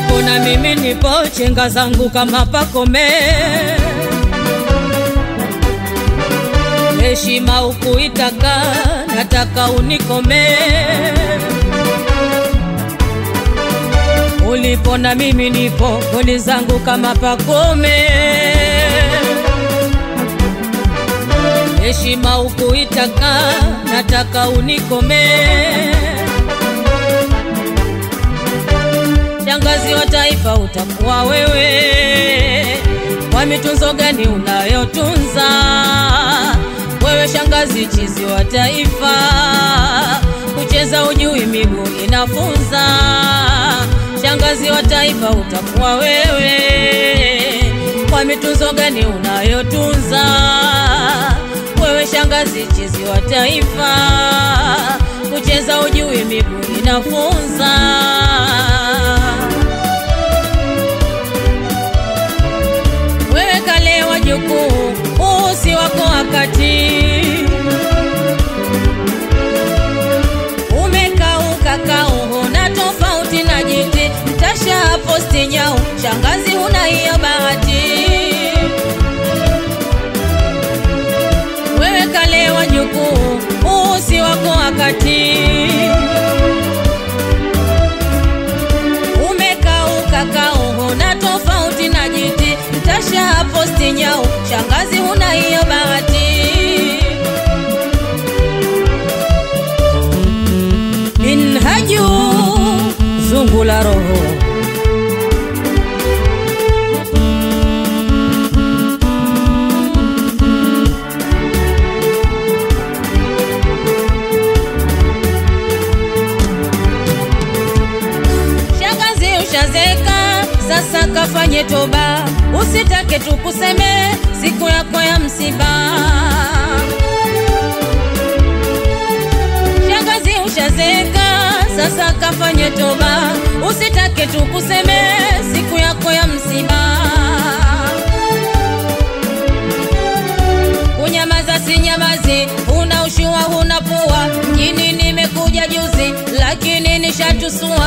ulipo na mimi nipo, chenga zangu kama pakome. Heshima ukuitaka, nataka unikome. Ulipo na mimi nipo, goli zangu kama pakome. Heshima ukuitaka, nataka unikome. Shangazi wa taifa utakuwa wewe, kwa mitunzo gani unayotunza wewe? Shangazi chizi wa taifa, kucheza ujui, miguu inafunza. Shangazi wa taifa utakuwa wewe, kwa mitunzo gani unayotunza wewe? Shangazi chizi wa taifa, kucheza ujui, miguu inafunza. Wewe kale wajukuu, huu si wako wakati. Umekauka kauho na tofauti na jiti, tasha posti nyau, shangazi huna hiyo bahati. Wewe kale wajukuu, huu si wako wakati. Umekauka kauho na tofauti na jiti, tasha posti nyau, shangazi huna hiyo bahati. Minhaju zungu la roho Shangazi ushazeka, sasa kafanye toba, usitake tukuseme siku yako ya msiba. Shangazi ushazeka, sasa kafanye toba, usitake tukuseme siku yako ya msiba. Unyamaza si nyamazi, una ushua huna pua, mjini nimekuja juzi, lakini nishatusua.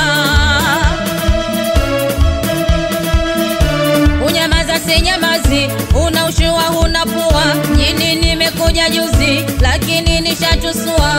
Unyamaza si nyamazi, una ushua huna pua, mjini nimekuja juzi, lakini nishatusua.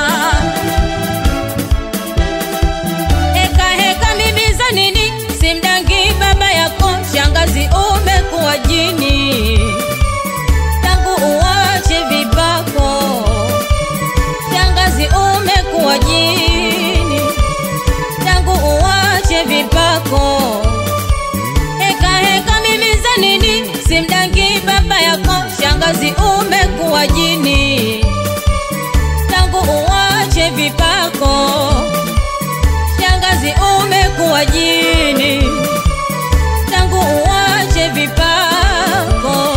Heka heka mimi za nini, simdangi baba yako, shangazi umekuwa jini tangu uwache vipako, shangazi umekuwa jini, tangu uwache vipako. Heka heka mimi za nini, simdangi baba yako, shangazi umekuwa jini, tangu uwache vipako, shangazi umekuwa jini, tangu uwache vipako.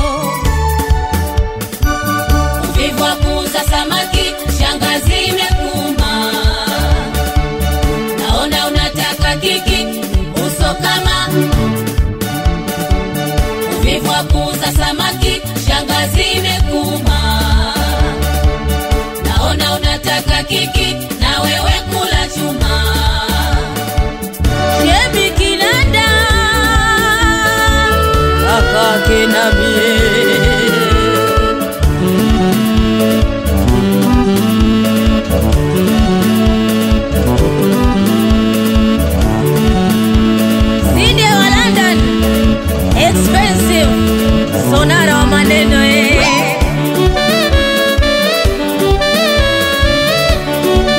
Uvivu wa kuuza samaki, shangazi imekuma. Naona unataka kiki, uso kama. Uvivu wa kuuza samaki, shangazi imekuma. Naona unataka kiki, na wewe kula chuma. Shebi Kinanda kakake na mie Sinde wa London expensive sonara wa maneno eh.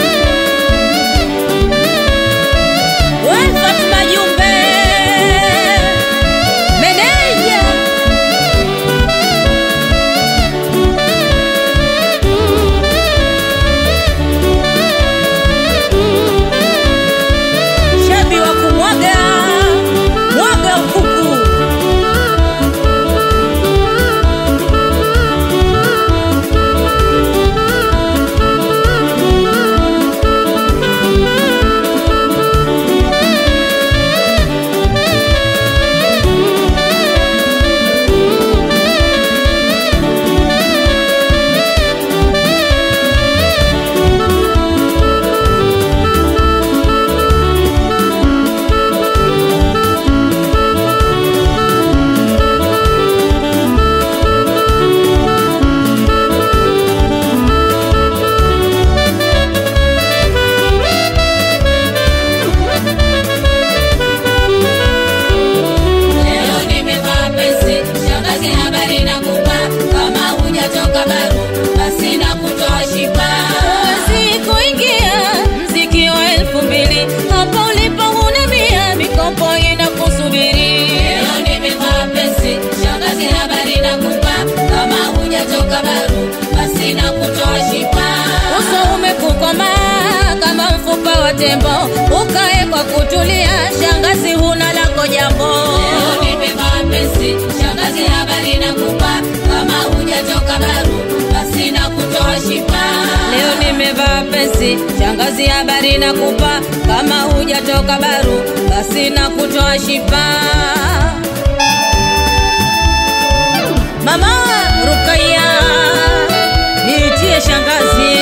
tembo, ukae kwa kutulia, shangazi huna lako jambo. Leo nimevaa pensi, shangazi habari nakupa, kama hujatoka baru basi na kutoa shipa. Leo nimevaa pensi, shangazi habari nakupa, kama hujatoka baru basi na kutoa shipa. Mama Rukaya, niitie shangazi.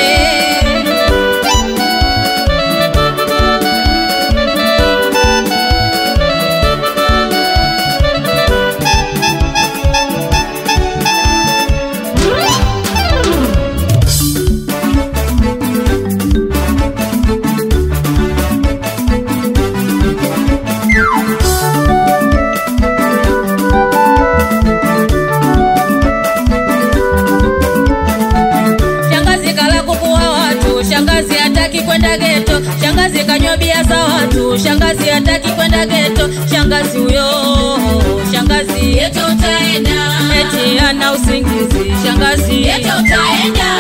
Shangazi kala kuku wa watu, shangazi hataki kwenda geto, shangazi kanywa bia za watu, shangazi hataki kwenda geto, shangazi huyo, shangazi Yeto utaenda, eti ana usingizi, shangazi yeto utaenda.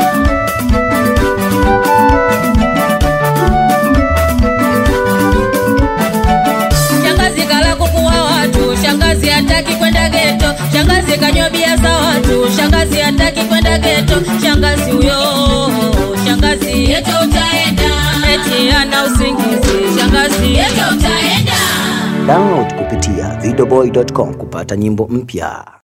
Shangazi kala kuku wa watu, shangazi hataki kwenda geto, shangazi kanywa bia za watu, shangazi hataki kwenda geto, shangazi huyo, shangazi Yeto utaenda, eti ana usingizi, shangazi yeto utaenda. Download kupitia videoboy.com kupata nyimbo mpya.